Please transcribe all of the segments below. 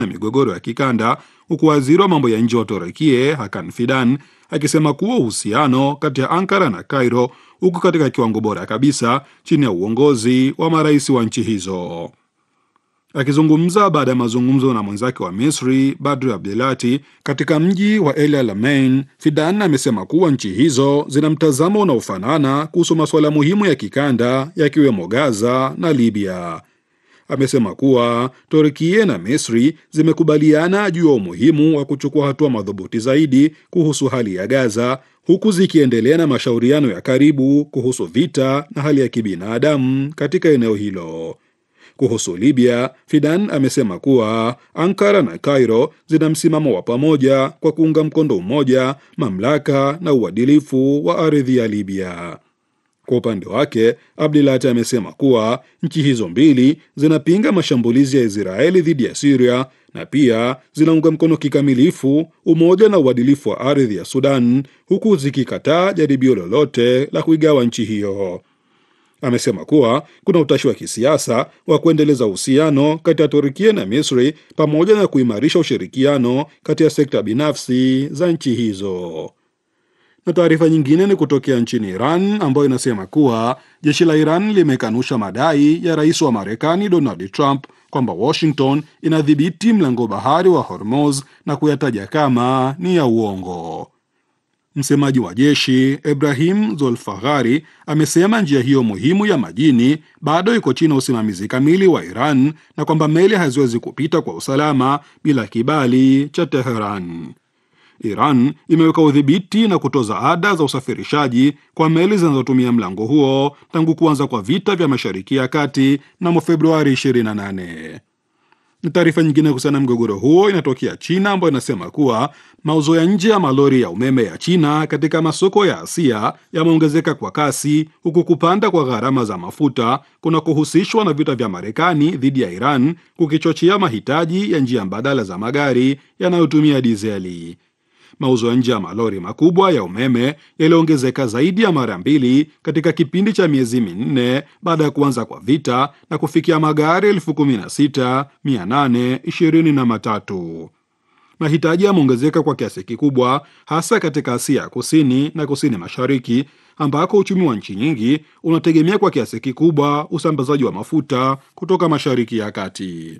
na migogoro ya kikanda, huku waziri wa mambo ya nje wa Turukia Hakan Fidan akisema kuwa uhusiano kati ya Ankara na Cairo uko katika kiwango bora kabisa chini ya uongozi wa marais wa nchi hizo. Akizungumza baada ya mazungumzo na mwenzake wa Misri Badri Abdelati katika mji wa El Alamein, Fidan amesema kuwa nchi hizo zina mtazamo unaofanana kuhusu masuala muhimu ya kikanda yakiwemo Gaza na Libya. Amesema kuwa Turkia na Misri zimekubaliana juu ya umuhimu wa kuchukua hatua madhubuti zaidi kuhusu hali ya Gaza, huku zikiendelea na mashauriano ya karibu kuhusu vita na hali ya kibinadamu katika eneo hilo. Kuhusu Libya, Fidan amesema kuwa Ankara na Cairo zina msimamo wa pamoja kwa kuunga mkono umoja, mamlaka na uadilifu wa ardhi ya Libya. Kwa upande wake, Abdulati amesema kuwa nchi hizo mbili zinapinga mashambulizi ya Israeli dhidi ya Syria na pia zinaunga mkono kikamilifu umoja na uadilifu wa ardhi ya Sudan, huku zikikataa jaribio lolote la kuigawa nchi hiyo. Amesema kuwa kuna utashi wa kisiasa wa kuendeleza uhusiano kati ya Turkia na Misri pamoja na kuimarisha ushirikiano kati ya sekta binafsi za nchi hizo. Na taarifa nyingine ni kutokea nchini Iran ambayo inasema kuwa jeshi la Iran limekanusha madai ya rais wa Marekani Donald Trump kwamba Washington inadhibiti mlango bahari wa Hormuz na kuyataja kama ni ya uongo. Msemaji wa jeshi Ibrahim Zolfaghari amesema njia hiyo muhimu ya majini bado iko chini ya usimamizi kamili wa Iran na kwamba meli haziwezi kupita kwa usalama bila kibali cha Teheran. Iran imeweka udhibiti na kutoza ada za usafirishaji kwa meli zinazotumia mlango huo tangu kuanza kwa vita vya Mashariki ya Kati mnamo Februari 28. Ni taarifa nyingine kuhusiana na mgogoro huo inatokea China, ambayo inasema kuwa mauzo ya nje ya malori ya umeme ya China katika masoko ya Asia yameongezeka kwa kasi, huku kupanda kwa gharama za mafuta kunakohusishwa na vita vya Marekani dhidi ya Iran kukichochea mahitaji ya njia mbadala za magari yanayotumia dizeli. Mauzo ya nje ya malori makubwa ya umeme yaliongezeka zaidi ya mara mbili katika kipindi cha miezi minne baada ya kuanza kwa vita na kufikia magari elfu kumi na sita mia nane ishirini na matatu. Mahitaji yameongezeka kwa kiasi kikubwa hasa katika Asia ya kusini na kusini mashariki ambako uchumi wa nchi nyingi unategemea kwa kiasi kikubwa usambazaji wa mafuta kutoka Mashariki ya Kati.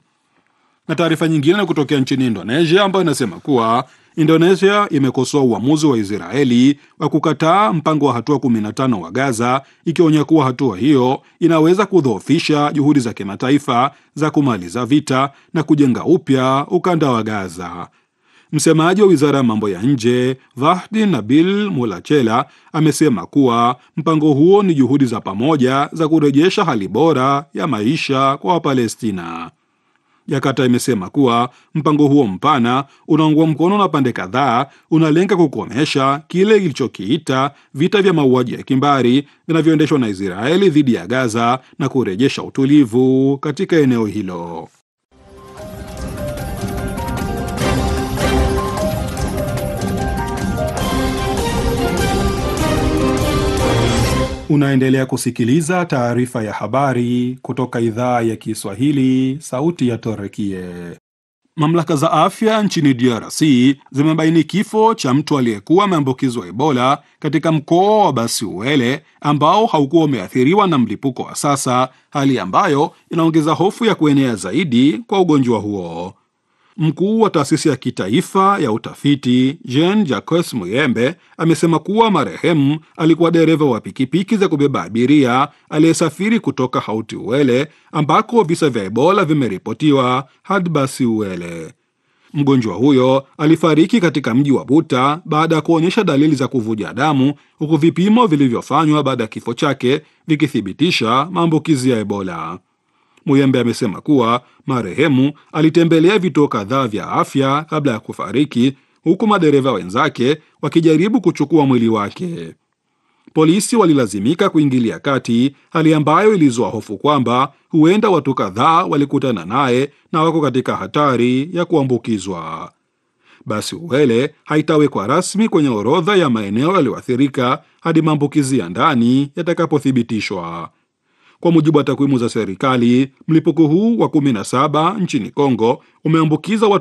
Na taarifa nyingine ni kutokea nchini Indonesia ambayo inasema kuwa Indonesia imekosoa uamuzi wa Israeli wa kukataa mpango wa hatua 15 wa Gaza, ikionya kuwa hatua hiyo inaweza kudhoofisha juhudi za kimataifa za kumaliza vita na kujenga upya ukanda wa Gaza. Msemaji wa wizara ya mambo ya nje Vahdi Nabil Mulachela amesema kuwa mpango huo ni juhudi za pamoja za kurejesha hali bora ya maisha kwa Wapalestina. Jakarta imesema kuwa mpango huo mpana unaungwa mkono na pande kadhaa, unalenga kukomesha kile ilichokiita vita vya mauaji ya kimbari vinavyoendeshwa na Israeli dhidi ya Gaza na kurejesha utulivu katika eneo hilo. Unaendelea kusikiliza taarifa ya habari kutoka idhaa ya Kiswahili, sauti ya Torekie. Mamlaka za afya nchini DRC zimebaini kifo cha mtu aliyekuwa ameambukizwa Ebola katika mkoa wa Basiuele ambao haukuwa umeathiriwa na mlipuko wa sasa, hali ambayo inaongeza hofu ya kuenea zaidi kwa ugonjwa huo. Mkuu wa taasisi ya kitaifa ya utafiti Jean Jacques Muyembe amesema kuwa marehemu alikuwa dereva wa pikipiki za kubeba abiria aliyesafiri kutoka Hauti Uele ambako visa vya Ebola vimeripotiwa hadi Basi Uele. Mgonjwa huyo alifariki katika mji wa Buta baada ya kuonyesha dalili za kuvuja damu, huku vipimo vilivyofanywa baada ya kifo chake vikithibitisha maambukizi ya Ebola. Muyembe amesema kuwa marehemu alitembelea vituo kadhaa vya afya kabla ya kufariki, huku madereva wenzake wakijaribu kuchukua mwili wake. Polisi walilazimika kuingilia kati, hali ambayo ilizua hofu kwamba huenda watu kadhaa walikutana naye na wako katika hatari ya kuambukizwa. Basi Uele haitawekwa rasmi kwenye orodha ya maeneo yaliyoathirika hadi maambukizi ya ndani yatakapothibitishwa. Kwa mujibu wa takwimu za serikali, mlipuko huu wa 17 nchini Kongo umeambukiza